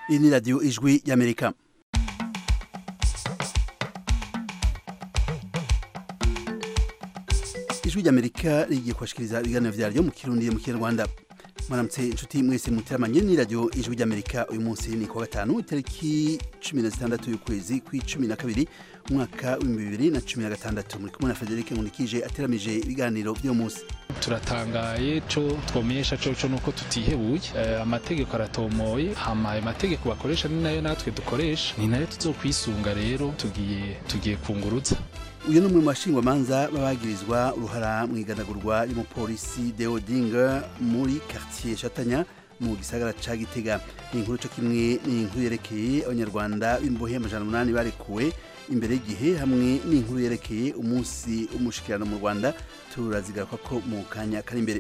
iyi ni radiyo ijwi y'amerika ijwi ry'amerika rigiye kubashikiriza ibiganiro vyaryo mu kirundi mu kinyarwanda mwaramutse inshuti mwese muteramanye ni radiyo ijwi ry'amerika uyu munsi ni kuwa gatanu itariki cumi na zitandatu y'ukwezi kw'icumi na kabiri umwaka w'ibihumbi bibiri na cumi na gatandatu muri kumwe na federike nkunikije ateramije ibiganiro by'uyu munsi turatangaye co twomenyesha coco nuko tutihebuye uh, amategeko aratomoye hama ayo mategeko bakoresha ni nayo natwe dukoresha ni nayo tuzokwisunga rero tugiye tugiye kunguruza uyu ni umwe mu bashingwamanza babagirizwa uruhara mu iganagurwa ry'umupolisi deodinga muri quartier shatanya mu gisagara ca gitega ni inkuru co kimwe ni inkuru yerekeye abanyarwanda b'imbohe amajana umunani barekuwe imbere y'igihe hamwe n'inkuru yerekeye umunsi w'umushikirano mu rwanda turazigaruka ko mu kanya kari imbere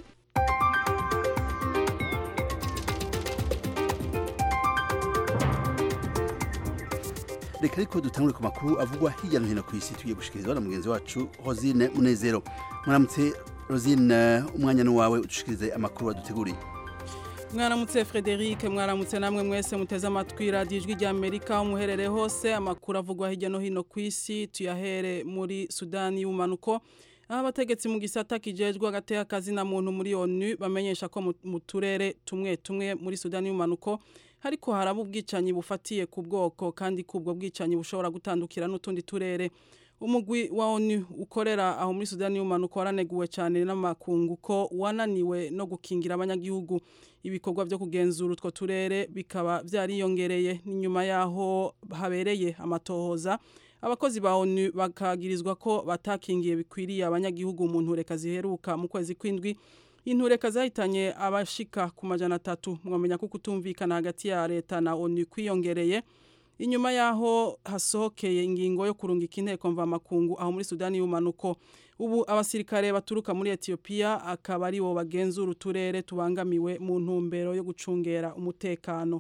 reka ariko dutangure ku makuru avugwa hirya no hino ku isi tugiye gushikirizwa na mugenzi wacu rosine munezero mwaramutse rosine umwanya ni wawe udushikirize amakuru waduteguriye mwaramutse frederic mwaramutse namwe mwese muteze amatwi radiyo ijwi rya amerika aho muherereye hose amakuru avugwa hirya no hino ku isi tuyahere muri sudani y'ubumanuko aho abategetsi mu gisata kijejwe agateka akazi na muntu muri onu bamenyesha ko mu turere tumwe tumwe muri sudani y'ubumanuko ariko haraba ubwicanyi bufatiye ku bwoko kandi ko ubwo bwicanyi bushobora gutandukira n'utundi turere umugwi wa onu ukorera aho muri sudani y'ubumanuko waraneguwe cyane n'amakungu ko wananiwe no gukingira abanyagihugu ibikorwa byo kugenzura utwo turere bikaba byariyongereye n'inyuma y'aho habereye amatohoza abakozi ba onu bakagirizwa ko batakingiye bikwiriye abanyagihugu mu ntureka ziheruka mu kwezi kw'indwi intureka zahitanye abashika ku majana atatu mwamenya ko kutumvikana hagati ya leta na onu kwiyongereye inyuma yaho hasohokeye ingingo yo kurungika inteko mvamakungu aho muri sudani y'ubumanuko ubu abasirikare baturuka muri etiyopiya akaba ari bo bagenzura uturere tubangamiwe mu ntumbero yo gucungera umutekano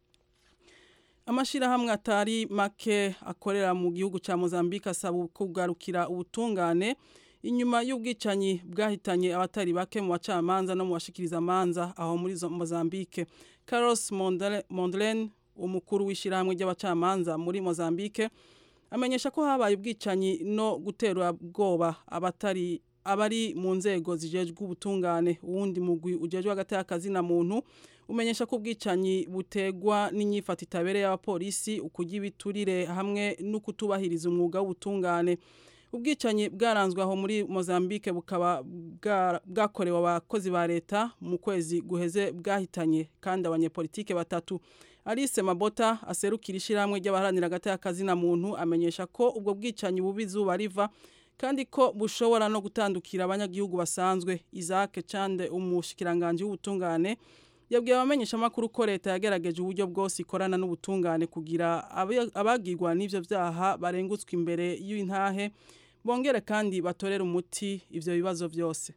amashyirahamwe atari make akorera mu gihugu cya mozambique asaba kugarukira ubutungane inyuma y'ubwicanyi bwahitanye abatari bake mu bacamanza no mu bashikiriza amanza aho muri Mozambique Carlos Mondlane umukuru w'ishyirahamwe ry'abacamanza muri Mozambique amenyesha ko habaye ubwicanyi no gutera bwoba abatari abari mu nzego zijejwe ubutungane uwundi mugwi ujejwe hagati y'akazi na muntu umenyesha ko ubwicanyi butegwa n'inyifata itabereye y'abapolisi ukujya ibiturire hamwe no kutubahiriza umwuga w'ubutungane ubwicanyi bwaranzwe aho muri Mozambique bukaba bwakorewe abakozi ba leta mu kwezi guheze bwahitanye kandi abanyepolitike batatu Alice Mabota aserukira ishyirahamwe ry'abaharanira hagati y'akazi na muntu amenyesha ko ubwo bwicanyi bubi izuba riva kandi ko bushobora no gutandukira abanyagihugu basanzwe Isaac Chande umushikiranganje w'ubutungane yabwiye abamenyesha amakuru ko leta yagerageje uburyo bwose ikorana n'ubutungane kugira abagirwa n'ivyo vyaha barengutswe imbere y'intahe bongere kandi batorera umuti ivyo bibazo byose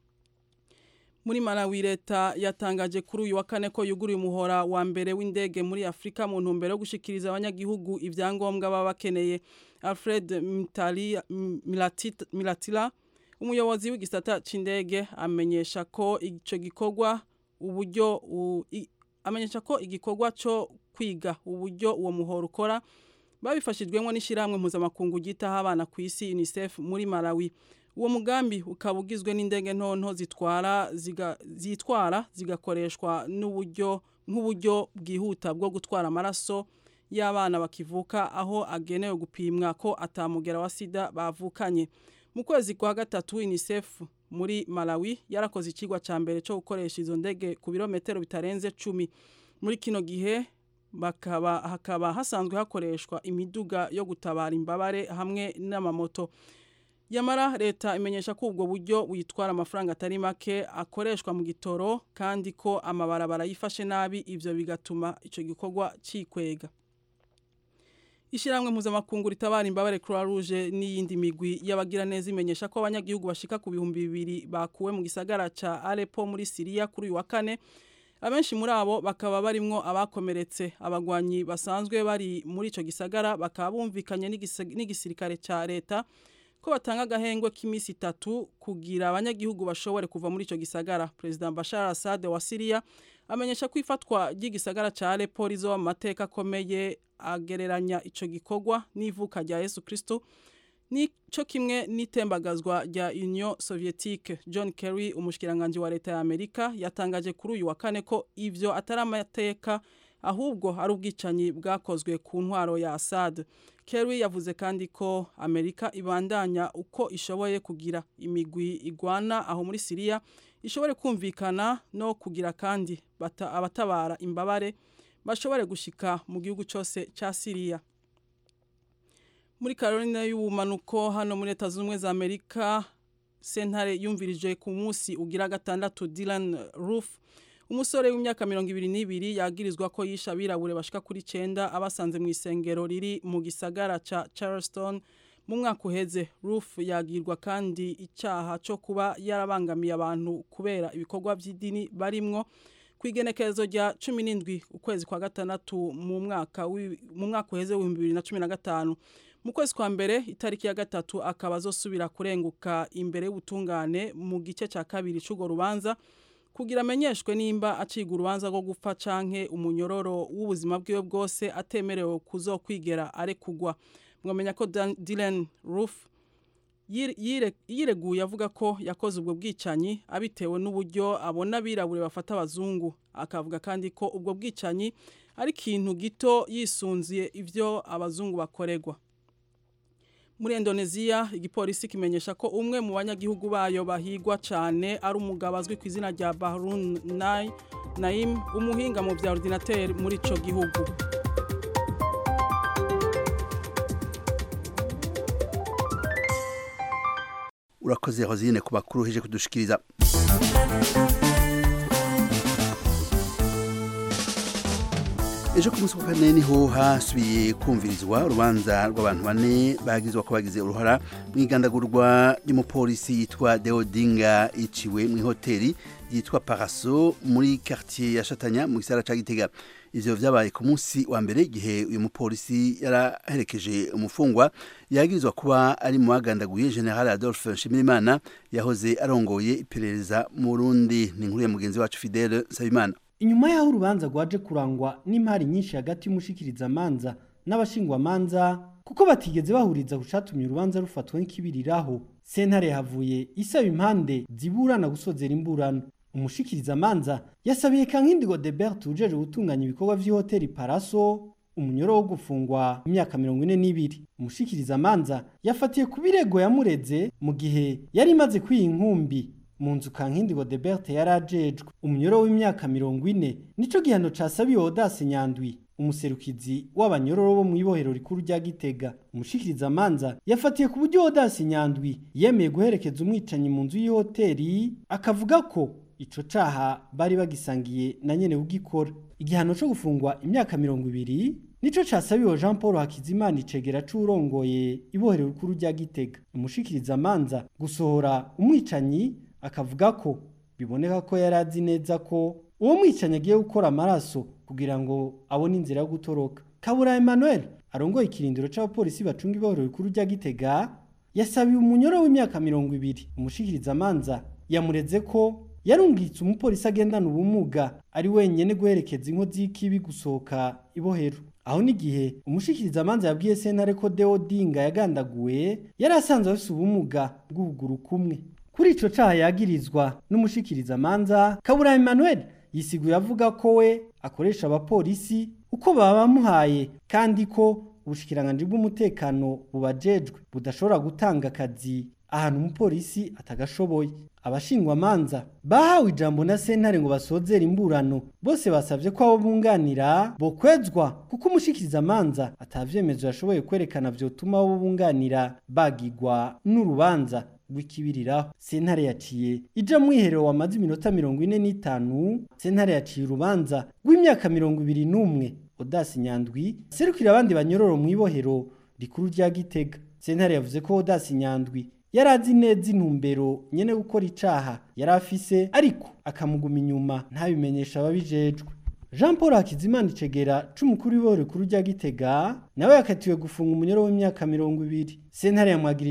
muri Malawi leta yatangaje kuri uyu wa kane ko yuguruye umuhora wa mbere w'indege muri Afrika mu ntumbero yo gushikiriza abanyagihugu ivyangombwa baba bakeneye Alfred Milatila umuyobozi w'igisata c'indege amenyesha ko ico gikorwa uburyo amenyesha ko igikorwa cyo kwiga uburyo uwo muhoro ukora babifashijwemo n'ishyirahamwe mpuzamakungu ryitaho abana ku isi UNICEF muri Malawi uwo mugambi ukaba ugizwe n'indege ntonto zitwara zitwara zigakoreshwa n'uburyo nk'uburyo bwihuta bwo gutwara amaraso y'abana bakivuka aho agenewe gupimwa ko atamugera wa sida bavukanye mu kwezi kwa gatatu UNICEF muri Malawi yarakoze ikigwa ca mbere cyo gukoresha izo ndege ku birometero bitarenze 10 muri kino gihe bakaba hakaba hasanzwe hakoreshwa imiduga yo gutabara imbabare hamwe n'amamoto yamara leta imenyesha ko ubwo buryo witwara amafaranga atari make akoreshwa mu gitoro kandi ko amabarabara yifashe nabi ivyo bigatuma ico gikorwa cikwega Ishiramwe mpuzamakungu ritabara imbabare Croix Rouge n'iyindi migwi y'abagira neza imenyesha ko abanyagihugu bashika ku bihumbi bibiri bakuwe mu gisagara ca Aleppo muri Syria kuri uyu wa kane abenshi muri abo bakaba barimwo abakomeretse abagwanyi basanzwe bari muri ico gisagara bakaba bumvikanye n'igisirikare ca leta ko batanga agahengwe k'iminsi itatu kugira abanyagihugu bashobore kuva muri icyo gisagara perezida Bashar Assad wa Syria amenyesha ko ifatwa ry'igisagara ca Aleppo rizoba mu mateka akomeye agereranya ico gikorwa n'ivuka rya Yesu Kristo nico kimwe n'itembagazwa rya Union Soviétique John Kerry umushikiranganje wa leta ya Amerika yatangaje kuri uyu wa kane ko ivyo atari amateka ahubwo ari ubwicanyi bwakozwe ku ntwaro ya Assad Kerry yavuze kandi ko Amerika ibandanya uko ishoboye kugira imigwi igwana aho muri Syria ishobore kumvikana no kugira kandi bata, abatabara imbabare bashobore gushika mu gihugu cyose ca Syria muri Carolina y'ubumanuko hano muri Leta Zunze za Amerika sentare yumvirije ku munsi ugira gatandatu Dylan Roof umusore w'imyaka mirongo ibiri n'ibiri yagirizwa ko yisha abirabure bashika kuri cenda abasanze mu isengero riri mu gisagara ca Charleston mu mwaka uheze Roof yagirwa kandi icyaha cyo kuba yarabangamiye abantu kubera ibikorwa by'idini barimwo ku igenekerezo rya cumi n'indwi ukwezi kwa gatandatu mu mwaka mu mwaka uheze w'ibihumbi bibiri na cumi na gatanu mu kwezi kwa mbere itariki ya gatatu akaba azosubira kurenguka imbere y'ubutungane mu gice cya kabiri cy'urwo rubanza kugira amenyeshwe nimba aciga urubanza rwo gupfa canke umunyororo w'ubuzima bwiwe bwose atemerewe kuzokwigera arekugwa mwamenya ko Dylan Roof yireguye avuga ko yakoze ubwo bwicanyi abitewe n'uburyo abona abirabure bafata abazungu akavuga kandi ko ubwo bwicanyi ari ikintu gito yisunziye ibyo abazungu bakorerwa muri Indonesia igipolisi kimenyesha ko umwe mu banyagihugu bayo bahigwa cyane ari umugabo azwi ku izina rya Bahrun Nai Naim umuhinga mu bya ordinateur muri ico gihugu urakoze Rosine ku bakuru hije kudushikiriza ejo ku munsi wa kane niho hasubiye kumvirizwa urubanza rw'abantu bane bagizwa ko bagize uruhara mu igandagurwa ry'umupolisi yitwa Deodinga iciwe mu ihoteli yitwa Paraso muri quartier ya Shatanya mu gisara ca Gitega ivyo vyabaye ku munsi wa mbere igihe uyu mupolisi yaraherekeje umufungwa yagirizwa kuba ari mu bagandaguye General Adolphe Nshimirimana yahoze arongoye iperereza mu Burundi ni inkuru ya mugenzi wacu Fidele Sabimana inyuma y'aho urubanza rwaje kurangwa n'impari nyinshi hagati y'umushikirizamanza n'abashingwamanza kuko batigeze bahuriza ku catumye urubanza rufatwa nk'ikibiriraho sentare havuye isaba impande ziburana gusozera imburano umushikirizamanza yasabiye kankindigo Debert ujeje gutunganya ibikorwa vy'ihoteli Paraso umunyoro wo gufungwa imyaka mirongo ine n'ibiri umushikirizamanza yafatiye ku birego yamureze mu gihe yari imaze kwiha inkumbi mu nzu kankindigo Debert yari ajejwe umunyoro w'imyaka mirongo ine nico gihano casabiwe Odase Nyandwi umuserukizi w'abanyororo bo mu ibohero rikuru rya Gitega umushikirizamanza yafatiye ku buryo Odase Nyandwi yemeye guherekeza umwicanyi mu nzu y'ihoteli akavuga ko ico caha bari bagisangiye na nyene ugikora igihano co gufungwa imyaka mirongo ibiri nico casabiwe Jean Paul Hakizimana icegera c'urongoye ibohero rikuru rya Gitega umushikirizamanza gusohora umwicanyi akavuga ko biboneka ko yari azi neza ko uwo mwicanyi agiye gukora amaraso kugira ngo abone inzira yo gutoroka kabura Emmanuel arongoye ikirindiro c'abapolisi bacunga ibohero rikuru rya Gitega yasabiye umunyoro w'imyaka mirongo ibiri umushikirizamanza yamureze ko yarungitse umupolisi agendana ubumuga ari wenyene guherekeza inkozi y'ikibi gusohoka ibohero aho n'igihe umushikirizamanza yabwiye sentare ko Deodinga yagandaguwe yari asanzwe afise ubumuga bw'ukuguru kumwe kuri ico caha yagirizwa n'umushikirizamanza kabura Emmanuel yisiguye avuga ko we akoresha abapolisi uko baba bamuhaye kandi ko ubushikiranganje bw'umutekano bubajejwe budashobora gutanga akazi ahantu umupolisi atagashoboye abashingwamanza bahawe ijambo na sentare ngo basozere imburano bose basavye ko abo bunganira bokwezwa kuko umushikirizamanza atavyemezo yashoboye kwerekana vyotuma abo bunganira bagigwa n'urubanza rw'ikibiriraho sentare yaciye ija mwiherero wamaze iminota mirongo ine n'itanu sentare yaciye urubanza rw'imyaka mirongo ibiri n'umwe odasi nyandwi serukira abandi banyororo mu ibohero rikuru rya gitega sentare yavuze ko odasi nyandwi yari azi neza intumbero nyene gukora icaha yari afise ariko akamuguma inyuma ntabimenyesha ababijejwe Jean Paul Hakizimana icegera c'umukuru w'ibohero rikuru rya Gitega nawe yakatiwe gufunga umunyoro w'imyaka mirongo ibiri sentare yamwagirije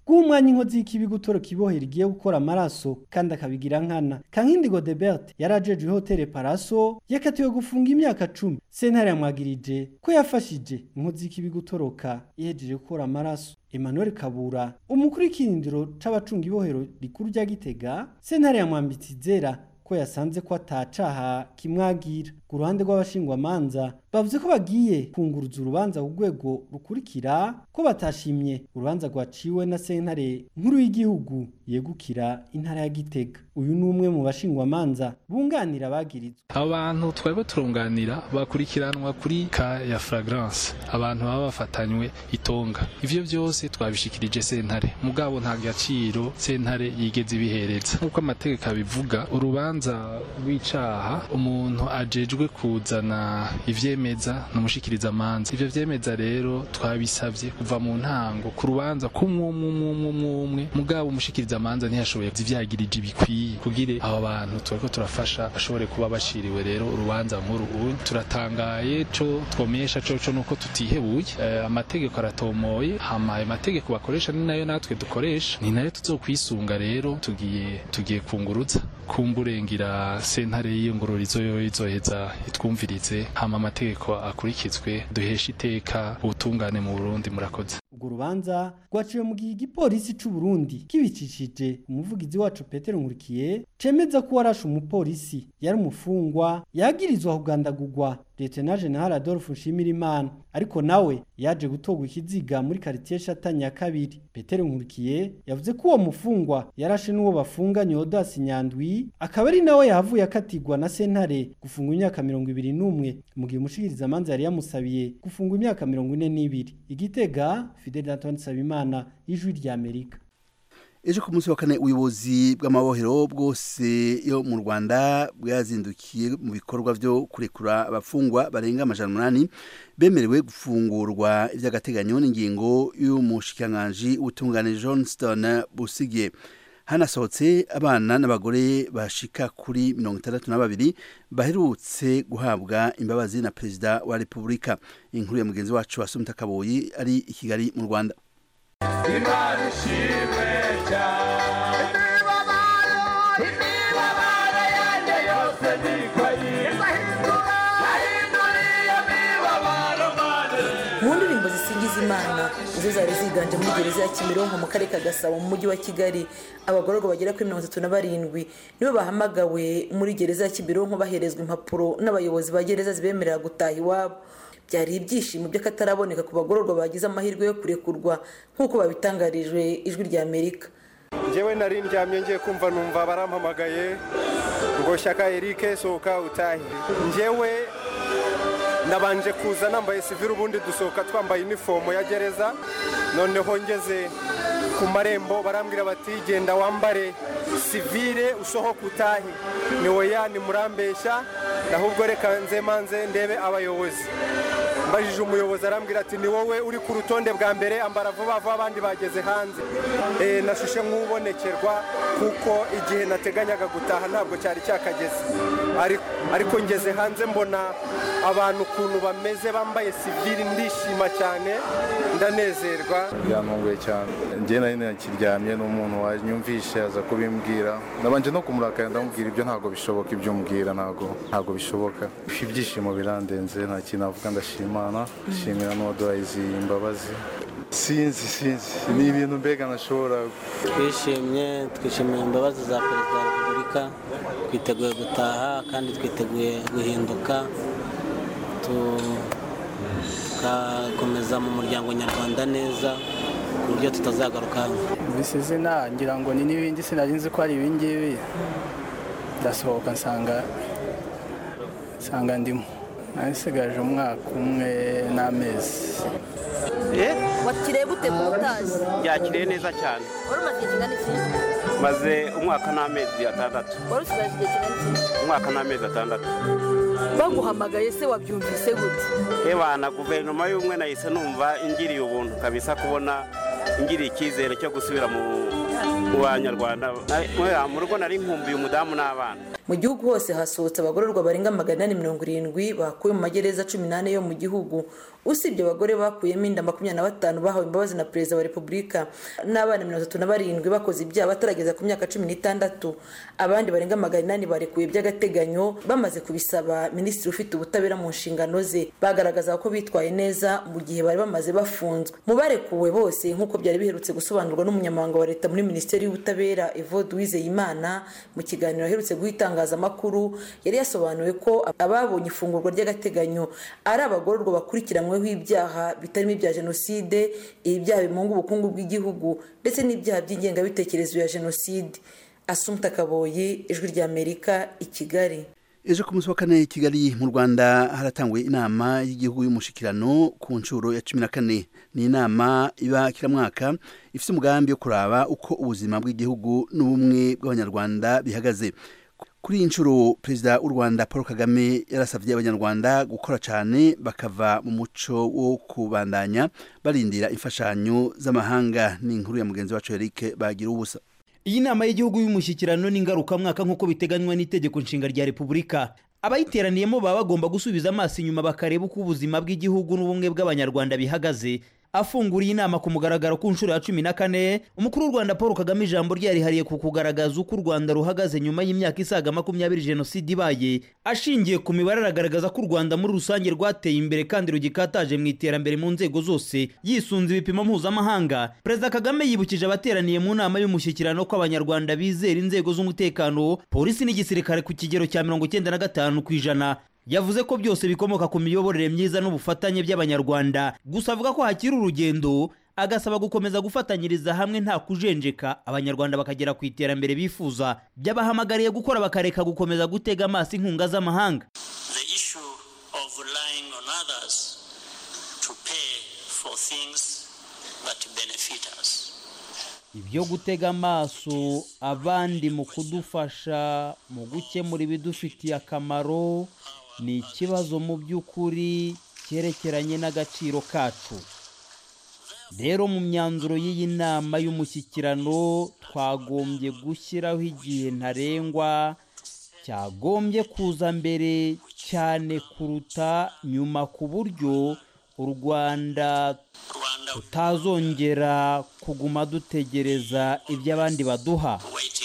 guha umwanya inkozi y'ikibi gutoroka ibohera igiye gukora amaraso kandi akabigira nkana kankindi godebert yari ajejwe hoteli paraso yakatiwe gufunga imyaka cumi sentare yamwagirije ko yafashije inkozi y'ikibi gutoroka ihejeje gukora amaraso Emmanuel Kabura umukuru w'ikirindiro c'abacunga ibohero rikuru rya Gitega sentare yamwambitse izera ko yasanze ko atacaha kimwagira ku ruhande rw'abashingwamanza bavuze ko bagiye kunguruza urubanza ku rwego rukurikira ko batashimye urubanza rwaciwe na sentare nkuru y'igihugu yegukira intara ya Gitega uyu ni umwe mu bashingwamanza bunganira abagirizwa abantu twebwe turunganira bakurikiranwa kuri ka ya flagrance abantu baba bafatanywe itonga ivyo byose twabishikirije sentare mugabo nta gaciro sentare yigeze ibihereza nk'uko amategeko abivuga urubanza rw'icaha umuntu ajejwe kuzana ivyemeza n'umushikiriza amanza ivyo vyemeza rero twabisavye kuva mu ntango ku rubanza kumwe mugabo umushikiriza amanza ntiyashoboye ivyagirije bikwiye kugire abo bantu turiko turafasha bashobore kuba bashiriwe rero urubanza nkuru ubu turatangaye co twomesha coco nuko tutihebuye uh, amategeko aratomoye hama ayo mategeko bakoresha ni nayo natwe dukoresha ni nayo tuzokwisunga rero tugiye tugiye kunguruza kumburengira sentare y'ingororizo yo izoheza itwumvirize hama amategeko akurikizwe duhesha iteka ubutungane mu Burundi murakoze urwo rubanza rwaciwe mu gihe igipolisi c'u Burundi kibicishije umuvugizi wacu Petero Nkurikiye cemeza ko warashe umupolisi yari umufungwa yagirizwa kugandagurwa Lieutenant General Adolphe Nshimirimana ariko nawe yaje gutogwa ikiziga muri quartier Shatanya ya kabiri Petero Nkurikiye yavuze ko uwo mufungwa yarashe n'uwo bafunganye Odas Nyandwi akaba ari nawe yahavuye akatigwa na sentare gufungwa imyaka mirongo ibiri n'umwe mu gihe umushikiriza amanza yari yamusabiye gufungwa imyaka mirongo ine n'ibiri igitega Fidel Antoine Sabimana ijwi rya Amerika ejo ku munsi wa kane ubuyobozi bw'amabohero bwose yo mu rwanda bwazindukiye mu bikorwa byo kurekura abafungwa barenga amajana umunani bemerewe gufungurwa iby'agateganyo n'ingingo y'umushikiranganji w'ubutungane johnston busige hanasohotse abana n'abagore bashika kuri mirongo itandatu na babiri baherutse guhabwa imbabazi na perezida wa repubulika inkuru ya mugenzi wacu wasumita kaboyi ari i kigali mu rwanda imana ishimwe cyane imibabaro imibabaro yanjye yose nikoyiza yahinduriye imibabaro mane mu ndirimbo zisingiza imana izo zari ziganje muri gereza ya kimironko mu karere ka gasabo mu mujyi wa kigali abagororwa bagera kuri mirongo itatu na barindwi nibo bahamagawe muri gereza ya kimironko baherezwa impapuro n'abayobozi ba gereza zibemerera gutaha iwabo byari ibyishimo by'akataraboneka ku bagororwa bagize amahirwe yo kurekurwa nk'uko babitangarijwe ijwi rya amerika njyewe nari ndyamye ngiye kumva numva barampamagaye ngo shyaka erike sohoka utahe njyewe nabanje kuza nambaye sivire ubundi dusohoka twambaye inifomo ya gereza noneho ngeze ku marembo barambwira bati genda wambare sivire usohoka utahe ni woya ni murambeshya ahubwo reka nze manze ndebe abayobozi mbajije umuyobozi arambwira ati ni wowe uri ku rutonde bwa mbere ambara vuba vuba abandi bageze hanze nashushe nk'ubonekerwa kuko igihe nateganyaga gutaha ntabwo cyari cyakageze ariko ngeze hanze mbona abantu ukuntu bameze bambaye sivire ndishima cyane ndanezerwa byantunguye cyane njye nari nakiryamye n'umuntu wanyumvishe aza kubimbwira nabanje no kumurakara ndamubwira ibyo ntabwo bishoboka ibyo umbwira ntabwo ntabwo bishoboka ibyishimo birandenze nta kintu navuga ndashima imana nshimira n'uwaduhaye izi mbabazi sinzi sinzi ni ibintu mbega ntashobora twishimye twishimiye imbabazi za perezida wa repubulika twiteguye gutaha kandi twiteguye guhinduka tugakomeza mu muryango nyarwanda neza ku buryo tutazagaruka bisi izina ngira ngo ni n'ibindi sinari nzi ko ari ibingibi ndasohoka nsanga nsanga ndimo nasigaje umwaka umwe n'amezi wakiriye gute ku utazi yakiriye neza cyane wari umaze igihe kingana iki maze umwaka n'amezi atandatu wari usigaje igihe kingana iki umwaka n'amezi atandatu baguhamagaye se wabyumvise gute reba na guverinoma y'ubumwe nahise numva ingiriye ubuntu kabisa kubona ingiriye icyizere cyo gusubira mu banyarwanda mu rugo nari nkumbuye umudamu n'abana mu gihugu hose hasohotse abagororwa barenga magana inani mirongo irindwi bakuwe mu magereza cumi n'ane yo mu gihugu usibye abagore bakuyemo inda makumyabiri na batanu bahawe imbabazi na perezida wa repubulika n'abana mirongo itatu na barindwi bakoze ibyaha batarageza ku myaka cumi n'itandatu abandi barenga magana inani barekuye by'agateganyo bamaze kubisaba minisitiri ufite ubutabera mu nshingano ze bagaragaza ko bitwaye neza mu gihe bari bamaze bafunzwe mu barekuwe bose nk'uko byari biherutse gusobanurwa n'umunyamabanga wa leta muri minisiteri y'ubutabera evode uwizeyimana mu kiganiro aherutse guha itangazamakuru yari yasobanuye ko ababonye ifungurwa ry'agateganyo ari abagororwa bakurikiranyweho ibyaha bitarimo ibya jenoside ibyaha bimunga ubukungu bw'igihugu ndetse n'ibyaha by'ingengabitekerezo ya jenoside asumta kaboyi ijwi ry'amerika i kigali ejo ku munsi wa kane i kigali mu rwanda haratangwe inama y'igihugu y'umushikirano ku nshuro ya cumi na kane ni inama iba kila mwaka ifite umugambi wo kuraba uko ubuzima bw'igihugu n'ubumwe bw'abanyarwanda bihagaze kuri iyi nshuro perezida w'u rwanda paul kagame yarasabye abanyarwanda gukora cyane bakava mu muco wo kubandanya barindira imfashanyo z'amahanga ni inkuru ya mugenzi wacu eric bagira ubusa iyi nama y'igihugu y'umushyikirano n'ingarukamwaka nk'uko biteganywa n'itegeko nshinga rya repubulika abayiteraniyemo baba bagomba gusubiza amaso inyuma bakareba uko ubuzima bw'igihugu n'ubumwe bw'abanyarwanda bihagaze afunguriye inama ku mugaragaro ku nshuro ya cumi na kane umukuru w'u rwanda paul kagame ijambo ryarihariye ku kugaragaza uko u rwanda ruhagaze nyuma y'imyaka isaga makumyabiri jenoside ibaye ashingiye ku mibare aragaragaza ko u rwanda muri rusange rwateye imbere kandi rugikataje mu iterambere mu nzego zose yisunze ibipimo mpuzamahanga perezida kagame yibukije abateraniye mu nama y'umushyikirano ko abanyarwanda bizera inzego z'umutekano polisi n'igisirikare ku kigero cya mirongo icyenda na gatanu ku ijana yavuze ko byose bikomoka ku miyoborere myiza n'ubufatanye by'abanyarwanda gusa avuga ko hakiri urugendo agasaba gukomeza gufatanyiriza hamwe nta kujenjeka abanyarwanda bakagera ku iterambere bifuza byabahamagariye gukora bakareka gukomeza gutega amaso inkunga z'amahanga the issue of relying on others to pay for things that benefit us ibyo gutega amaso abandi mu kudufasha mu gukemura ibidufitiye akamaro ni ikibazo mu by'ukuri cyerekeranye n'agaciro kacu rero mu myanzuro y'iyi nama y'umushyikirano twagombye gushyiraho igihe ntarengwa cyagombye kuza mbere cyane kuruta nyuma ku buryo u rwanda tutazongera kuguma dutegereza ibyo abandi baduha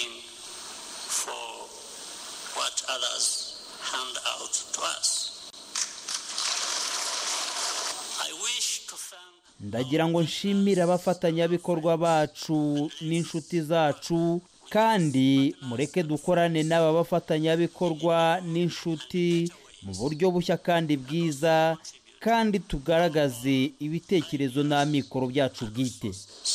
ndagira ngo nshimire abafatanyabikorwa bacu n'inshuti zacu kandi mureke dukorane n'aba bafatanyabikorwa n'inshuti mu buryo bushya kandi bwiza kandi tugaragaze ibitekerezo n'amikoro byacu bwite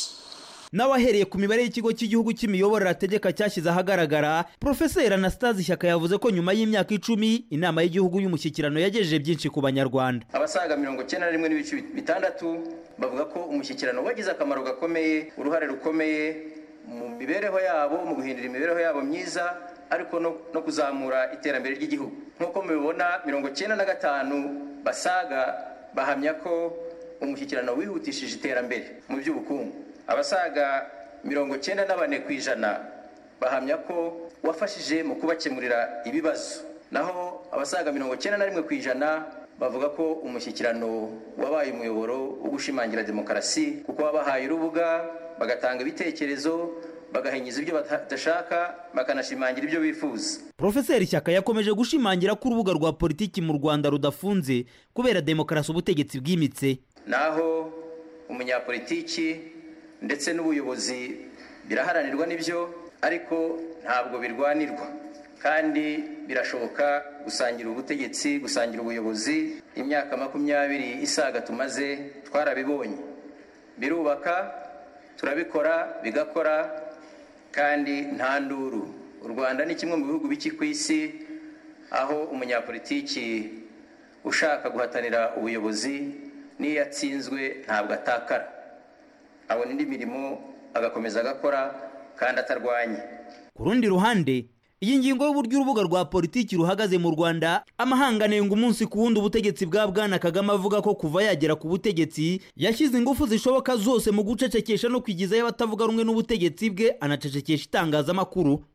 nawe ahereye ku mibare y'ikigo cy'igihugu cy'imiyoborere ategeka cyashyize ahagaragara porofeseri anastase ishyaka yavuze ko nyuma y'imyaka icumi inama y'igihugu y'umushyikirano yagejeje byinshi ku banyarwanda abasaga mirongo icyenda na rimwe n'ibice bitandatu bavuga ko umushyikirano wagize akamaro gakomeye uruhare rukomeye mu mibereho yabo mu guhindura imibereho yabo myiza ariko no kuzamura iterambere ry'igihugu nk'uko mubibona mirongo icyenda na gatanu basaga bahamya ko umushyikirano wihutishije iterambere mu by'ubukungu abasaga mirongo icyenda na bane ku ijana bahamya ko wafashije mu kubakemurira ibibazo naho abasaga mirongo icyenda na rimwe ku ijana bavuga ko umushyikirano wabaye umuyoboro wo gushimangira demokarasi kuko wabahaye urubuga bagatanga ibitekerezo bagahingiza ibyo badashaka bakanashimangira ibyo bifuza porofeseri shyaka yakomeje gushimangira ko urubuga rwa politiki mu rwanda rudafunze kubera demokarasi ubutegetsi bwimitse naho umunyapolitiki ndetse n'ubuyobozi biraharanirwa n'ibyo ariko ntabwo birwanirwa kandi birashoboka gusangira ubutegetsi gusangira ubuyobozi imyaka makumyabiri isaga tumaze twarabibonye birubaka turabikora bigakora kandi nta nduru u rwanda ni kimwe mu bihugu biki ku isi aho umunyapolitiki ushaka guhatanira ubuyobozi n'iyo atsinzwe ntabwo atakara abona indi mirimo agakomeza agakora kandi atarwanya ku rundi ruhande iyi ngingo y'uburyo urubuga rwa politiki ruhagaze mu rwanda amahanga anenga umunsi ku wundi ubutegetsi bwa bwana kagame avuga ko kuva yagera ku butegetsi yashyize ingufu zishoboka zose mu gucecekesha no kwigizayo abatavuga rumwe n'ubutegetsi bwe anacecekesha itangazamakuru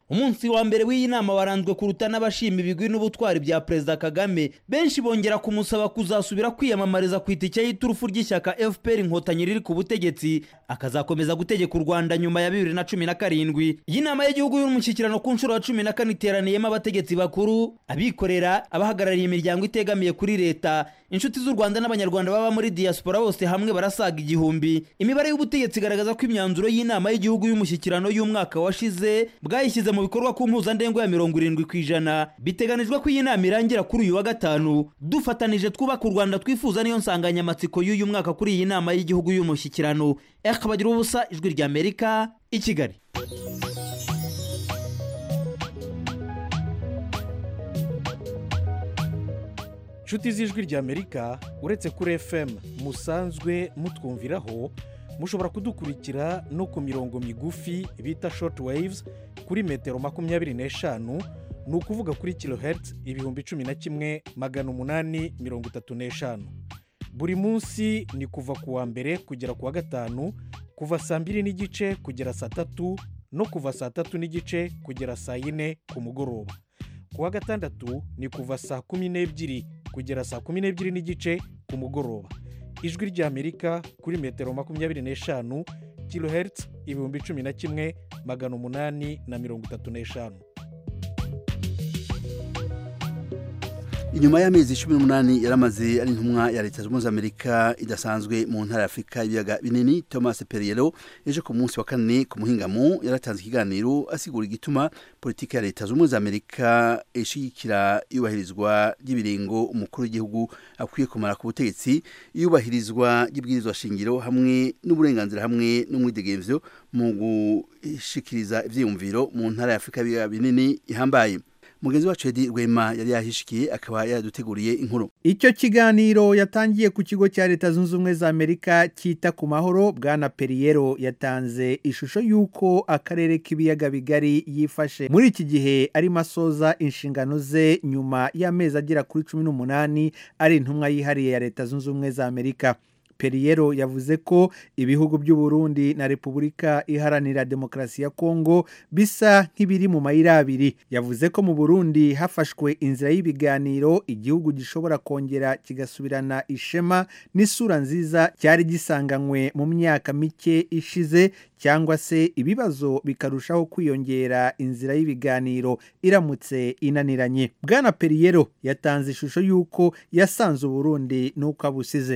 umunsi wa mbere w'iyi nama waranzwe kuruta n'abashima ibigwi n'ubutwari bya perezida kagame benshi bongera kumusaba kuzasubira kwiyamamariza ku itike y'iturufu ry'ishyaka fpr inkotanyi riri ku butegetsi akazakomeza gutegeka u rwanda nyuma ya bibiri na cumi na karindwi iyi nama y'igihugu y'umushyikirano ku nshuro ya cumi na kane iteraniyemo abategetsi bakuru abikorera abahagarariye imiryango itegamiye kuri leta inshuti z'u rwanda n'abanyarwanda baba muri diaspora bose hamwe barasaga igihumbi imibare y'ubutegetsi igaragaza ko imyanzuro y'inama y'igihugu y'umushyikirano y'umwaka washize bwayishyize mu bikorwa ku mpuzandengo ya mirongo irindwi ku ijana biteganijwe ko iyi nama irangira kuri uyu wa gatanu dufatanije twubaka u rwanda twifuza niyo nsanganyamatsiko y'uyu mwaka kuri iyi nama y'igihugu y'umushyikirano bagira ubusa ijwi rya amerika i kigali inshuti z'ijwi rya amerika uretse kuri fm musanzwe mutwumviraho mushobora kudukurikira no ku mirongo migufi bita short waves kuri metero makumyabiri n'eshanu ni ukuvuga kuri kilohertz ibihumbi cumi na kimwe magana umunani mirongo itatu n'eshanu buri munsi ni kuva ku wa mbere kugera ku wa gatanu kuva saa mbiri n'igice kugera saa tatu no kuva saa tatu n'igice kugera saa yine ku mugoroba ku wa gatandatu ni kuva saa kumi n'ebyiri kugera saa kumi n'ebyiri n'igice ku mugoroba ijwi ry'amerika kuri metero makumyabiri n'eshanu kilohertz ibihumbi cumi na kimwe magana umunani na mirongo itatu n'eshanu inyuma y'amezi cumi n'umunani yaramaze ari intumwa ya leta zunze ubumwe za amerika idasanzwe mu ntara ya afurika ibiyaga binini thomas perriello ejo ku munsi wa kane ku muhingamo yaratanze ikiganiro asigura igituma politiki ya leta zunze ubumwe za amerika ishyigikira iyubahirizwa ry'ibiringo umukuru w'igihugu akwiye kumara ku butegetsi iyubahirizwa ry'ibwirizwa shingiro hamwe n'uburenganzira hamwe n'umwidegemvyo mu gushikiriza ivyiyumviro mu ntara ya afurika ibiyaga binini ihambaye mugenzi wacu edi rwema yari yahishikiye akaba yaraduteguriye inkuru icyo kiganiro yatangiye ku kigo cya leta zunze ubumwe za amerika cyita ku mahoro bwana periyero yatanze ishusho y'uko akarere k'ibiyaga bigari yifashe muri iki gihe arimo asoza inshingano ze nyuma y'amezi agera kuri cumi n'umunani ari intumwa yihariye ya leta zunze ubumwe za amerika periyero yavuze ko ibihugu by'u Burundi na repubulika iharanira demokarasi ya kongo bisa nk'ibiri mu mayira abiri yavuze ko mu burundi hafashwe inzira y'ibiganiro igihugu gishobora kongera kigasubirana ishema n'isura nziza cyari gisanganywe mu myaka mike ishize cyangwa se ibibazo bikarushaho kwiyongera inzira y'ibiganiro iramutse inaniranye bwana periyero yatanze ishusho y'uko yasanze uburundi n'uko abusize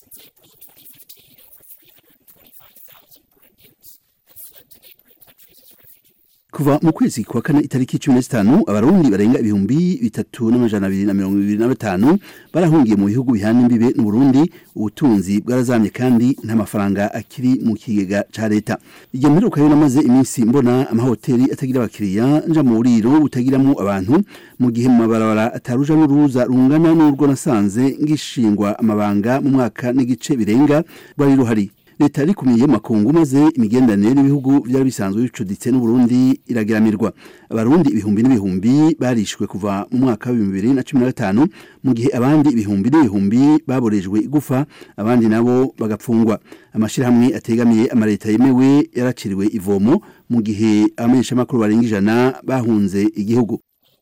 kuva mu kwezi kwa kane itariki cumi na zitanu abarundi barenga ibihumbi bitatu n'amajana abiri na mirongo ibiri na batanu barahungiye mu bihugu bihana imbibe n'uburundi ubutunzi bwarazamye kandi nta mafaranga akiri mu kigega ca leta iryo mperuka rero namaze iminsi mbona amahoteli atagira abakiriya nja mu buriro butagiramwo abantu mu gihe mu mabarabara ataruja n'uruza rungana n'urwo nasanze ngishingwa amabanga mu mwaka n'igice birenga rwari ruhari leta yarikumiye makungu maze imigenderanire n'ibihugu byari bisanzwe bicuditse n'uburundi irageramirwa abarundi ibihumbi n'ibihumbi barishwe kuva mu mwaka w'ibihumbi bibiri na cumi na gatanu mu gihe abandi ibihumbi n'ibihumbi baborejwe igufa abandi nabo bagapfungwa amashyirahamwe ategamiye amaleta yemewe yaraciriwe ivomo mu gihe abamenyeshamakuru barenga ijana bahunze igihugu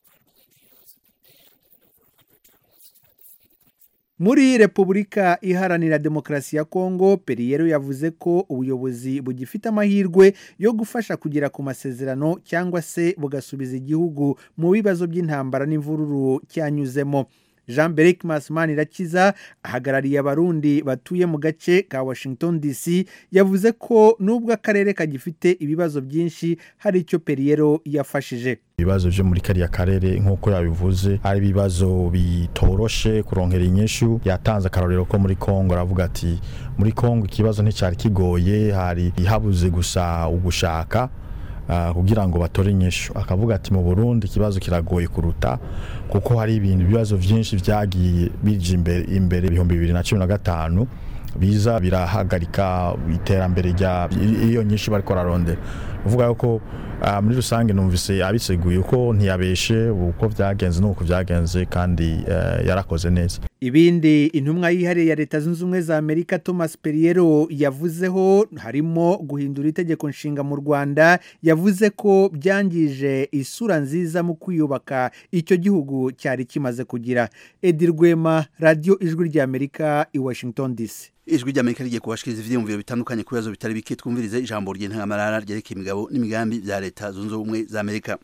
muri repubulika iharanira demokarasi ya kongo periyero yavuze ko ubuyobozi bugifite amahirwe yo gufasha kugera ku masezerano cyangwa se bugasubiza igihugu mu bibazo by'intambara n'imvururu cyanyuzemo jean beric masimani irakiza ahagarariye abarundi batuye mu gace ka washington dc yavuze ko nubwo akarere kagifite ibibazo byinshi hari icyo periyero yafashije ibibazo byo muri kariya karere nk'uko yabivuze ari ibibazo bitoroshe kurongera inyishu yatanze akarorero ko muri kongo aravuga ati muri kongo ikibazo nticyari kigoye hari habuze gusa ugushaka kugira ngo batore inyishu akavuga ati mu burundi ikibazo kiragoye kuruta kuko hari ibintu ibibazo byinshi byagiye bije imbere imbere ibihumbi bibiri na cumi na gatanu biza birahagarika iterambere rya iyo nyinshi bariko bararondera uvuga yuko muri rusange numvise abiseguye uko ntiyabeshe uko byagenze n'uko byagenze kandi yarakoze neza ibindi intumwa yihariye ya leta zunze ubumwe za amerika thomas periero yavuzeho harimo guhindura itegeko nshinga mu rwanda yavuze ko byangije isura nziza mu kwiyubaka icyo gihugu cyari kimaze kugira edi rwema radiyo ijwi ry'amerika i washington dc ijwi ry'amerika rigiye kubashikiriza ivyiyumviro bitandukanye ku bibazo bitari bike twumvirize ijambo ry'intangamarara ryerekeye imigabo n'imigambi bya leta zunze ubumwe za amerika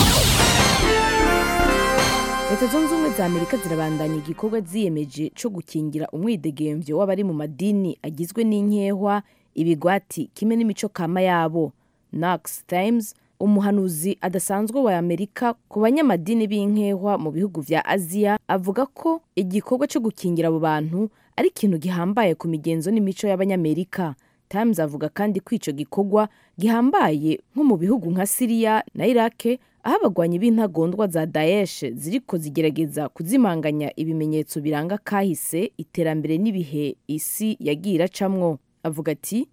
leta zunze ubumwe za amerika zirabandanya igikorwa ziyemeje cyo gukingira umwidegemvyo w'abari mu madini agizwe n'inkehwa ibigwati kimwe n'imico kama yabo knox times umuhanuzi adasanzwe wa amerika ku banyamadini b'inkehwa mu bihugu vya aziya avuga ko igikorwa cyo gukingira abo bantu ari ikintu gihambaye ku migenzo n'imico y'abanyamerika times avuga kandi ko ico gikorwa gihambaye nko mu bihugu nka siriya na irake aho abagwanyi b'intagondwa za daesh ziriko zigerageza kuzimanganya ibimenyetso biranga kahise iterambere n'ibihe isi yagiye iracamwo avuga ati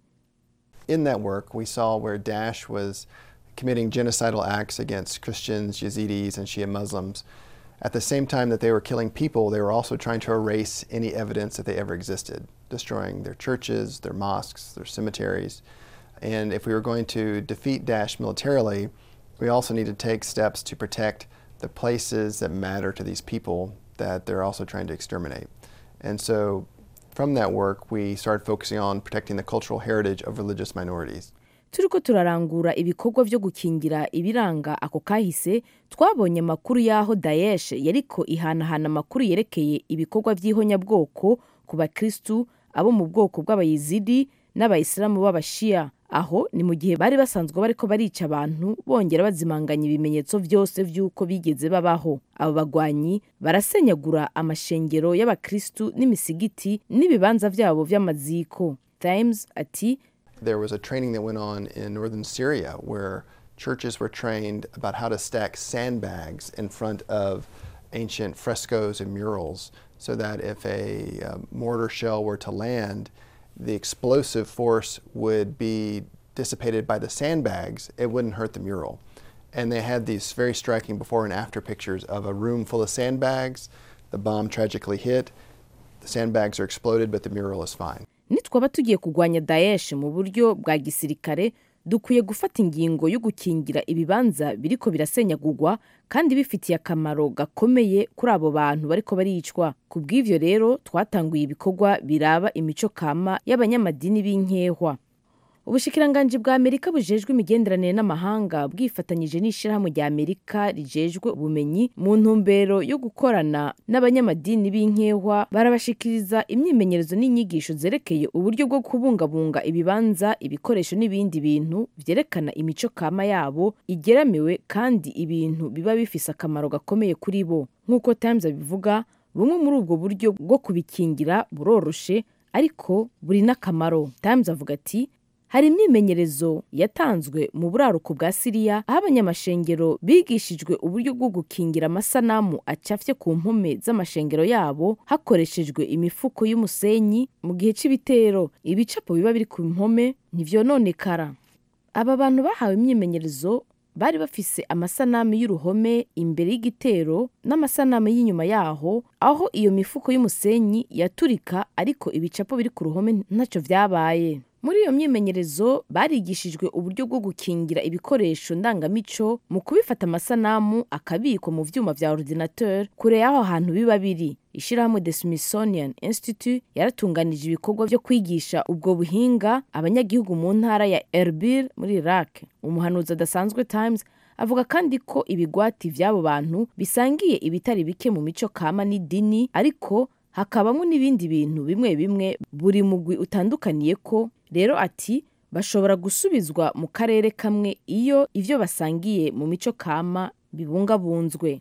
In that work, we saw where Daesh was committing genocidal acts against Christians, Yazidis, and Shia Muslims. At the same time that they were killing people, they were also trying to erase any evidence that they ever existed, destroying their churches, their mosques, their cemeteries. And if we were going to defeat Daesh militarily, we also need to take steps to protect the places that matter to these people that they're also trying to exterminate. And so from that work, we started focusing on protecting the cultural heritage of religious minorities. turiko turarangura ibikorwa vyo gukingira ibiranga ako kahise twabonye amakuru y'aho daesh yariko ihanahana amakuru yerekeye ibikorwa vy'ihonyabwoko ku bakristu abo mu bwoko bw'abayizidi n'abayisilamu b'abashiya aho ni mu gihe bari basanzwe bariko barica abantu bongera bazimanganya ibimenyetso vyose vy'uko bigeze babaho abo bagwanyi barasenyagura amashengero y'abakristu n'imisigiti n'ibibanza vyabo vy'amaziko times ati There was a training that went on in northern Syria where churches were trained about how to stack sandbags in front of ancient frescoes and murals so that if a uh, mortar shell were to land, the explosive force would be dissipated by the sandbags, it wouldn't hurt the mural. And they had these very striking before and after pictures of a room full of sandbags. The bomb tragically hit, the sandbags are exploded, but the mural is fine. nitwaba tugiye kurwanya daesh mu buryo bwa gisirikare dukwiye gufata ingingo yo gukingira ibibanza biriko birasenyagurwa kandi bifitiye akamaro gakomeye kuri abo bantu bariko baricwa ku bw'ivyo rero twatanguye ibikorwa biraba imico kama y'abanyamadini b'inkehwa ubushikiranganji bwa amerika bujejwe imigenderanire n'amahanga bwifatanyije n'ishirahamwe rya amerika rijejwe ubumenyi mu ntumbero yo gukorana n'abanyamadini b'inkehwa barabashikiriza imyimenyerezo n'inyigisho zerekeye uburyo bwo kubungabunga ibibanza ibikoresho n'ibindi bintu vyerekana imico kama yabo igeramiwe kandi ibintu biba bifise akamaro gakomeye kuri bo nk'uko times abivuga bumwe muri ubwo buryo bwo kubikingira buroroshe ariko buri n'akamaro times avuga ati hari imyimenyerezo yatanzwe mu buraruko bwa siriya aho abanyamashengero bigishijwe uburyo bwo gukingira amasanamu acafye ku mpome z'amashengero yabo hakoreshejwe imifuko y'umusenyi mu gihe c'ibitero ibicapo biba biri ku mpome ntivyononekara aba bantu bahawe imyimenyerezo bari bafise amasanamu y'uruhome imbere y'igitero n'amasanamu y'inyuma yaho aho iyo mifuko y'umusenyi yaturika ariko ibicapo biri ku ruhome ntacyo vyabaye muri iyo myimenyerezo barigishijwe uburyo bwo gukingira ibikoresho ndangamico mu kubifata amasanamu akabikwa mu vyuma vya ordinateur kure y'aho hantu biba biri ishirahamwe the smithsonian institute yaratunganije ibikorwa vyo kwigisha ubwo buhinga abanyagihugu mu ntara ya erbil muri iraq umuhanuzi adasanzwe times avuga kandi ko ibigwati vy'abo bantu bisangiye ibitari bike mu mico kama n'idini ariko hakabamo n'ibindi bintu bimwe bimwe buri mugwi utandukaniye ko rero ati bashobora gusubizwa mu karere kamwe iyo ivyo basangiye mu mico kama bibungabunzwe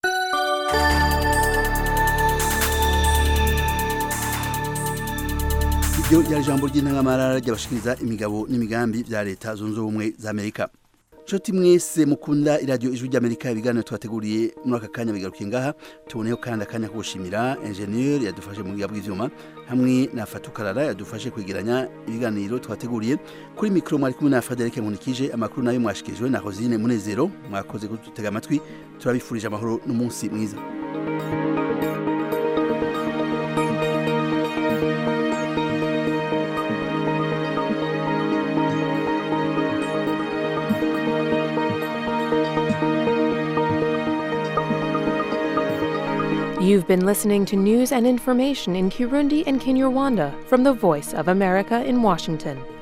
iryo ryari ijambo ry'intangamarara ry'abashikiriza imigabo n'imigambi bya leta zunze ubumwe za amerika nshuti mwese mukunda iradiyo ijwi ry'amerika ibiganiro twateguriye muri aka kanya bigarukiye ngaha tuboneyeho kandi akanya ko gushimira enjeniyeri yadufashe mu bwiga bw'ivyuma hamwe na fatukarara yadufashe kwegeranya ibiganiro twateguriye kuri mikoro mwari kumwe na frederic nkunikije amakuru nayo mwashikirijwe na rosine munezero mwakoze kudutega amatwi turabifurije amahoro n'umunsi mwiza You've been listening to news and information in Kirundi and Kinyarwanda from the Voice of America in Washington.